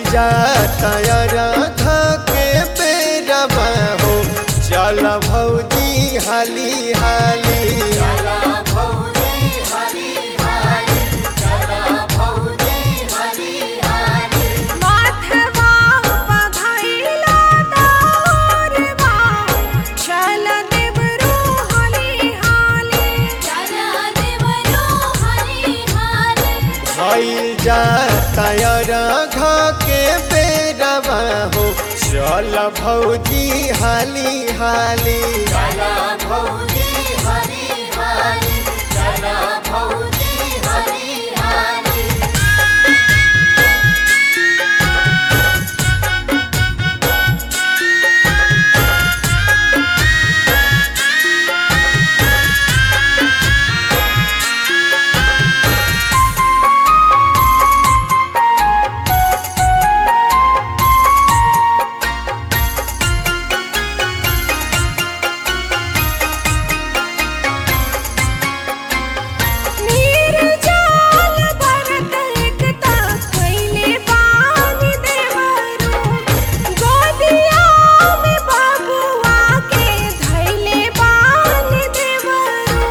जाता राधा के बेरवा हो चल भौजी हाली हाली चला भौजी हरी हरी चला भौजी हरी हरी माथवा बधाइला दारवा चल देवरो हाली हाली चला देवरो हरी हरी भइल जाता राधा के बेरवा हो चल भौजी हाली हाली चला भौजी हरी हरी चला भौजी हरी हरी नीर जाल भरत एकता खैले पानी देवरो गोदिया में बाबुआ के धैले पानी देवरो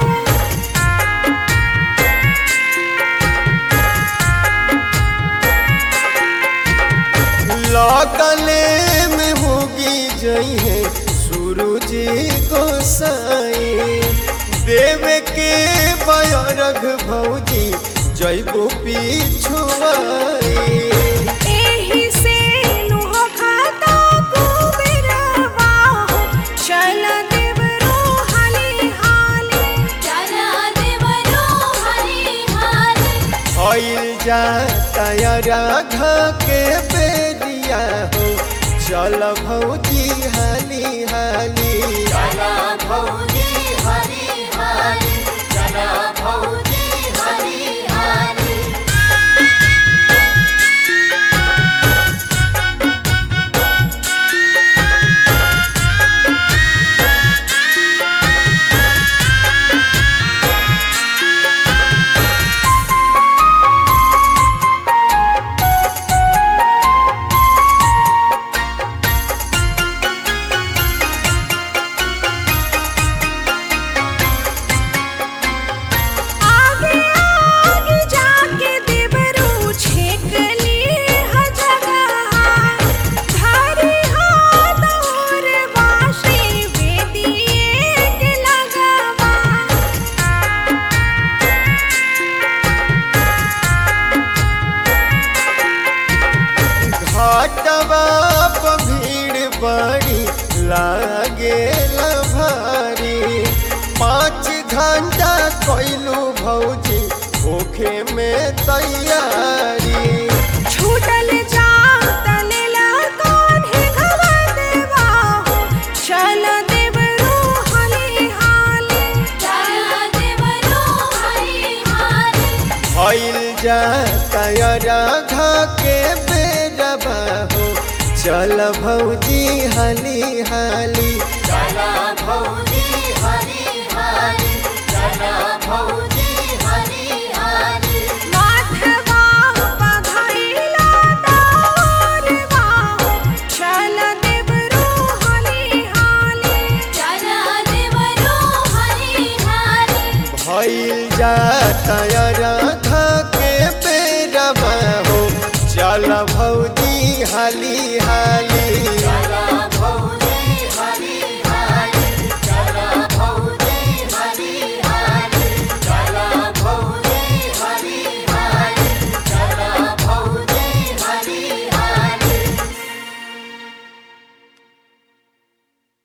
लगले में होगी जइहे सूरज गोसाई देव के बयरघ भौजी जैबो पिछुआई एही से नुह खाता कुबेरवा हो चल देवरो हाली हाली चला देवरो हरी हरी भइल जाता राघा के बेरिया हो चल भौजी हाली हाली चला भौजी हरी हरी चला भौजी हरी हरी आगे आगे जाके देवरो छेक ली ह जगह धरी हाथ और बाशी वेदिए के लगवा घाटवा प भीड़ बड़ी लागे भारी पाँच घंटा कैलू भौजी भूखे में तैयारी छूटल जात लेला कान्हे घवा देवा हो चल देवरो हाली हाली चला देवरो हरी हरी भइल जाता राघा के बेरबा हो चल भौजी हाली हाली चला भौजी हरी हरी चला भौजी हरी हरी माथवा बधाइला दारवा हो चल देवरो हाली हाली चला देवरो हरी हरी भइल जाता राधा के बेरबा हो चल भौजी हाली हाली चला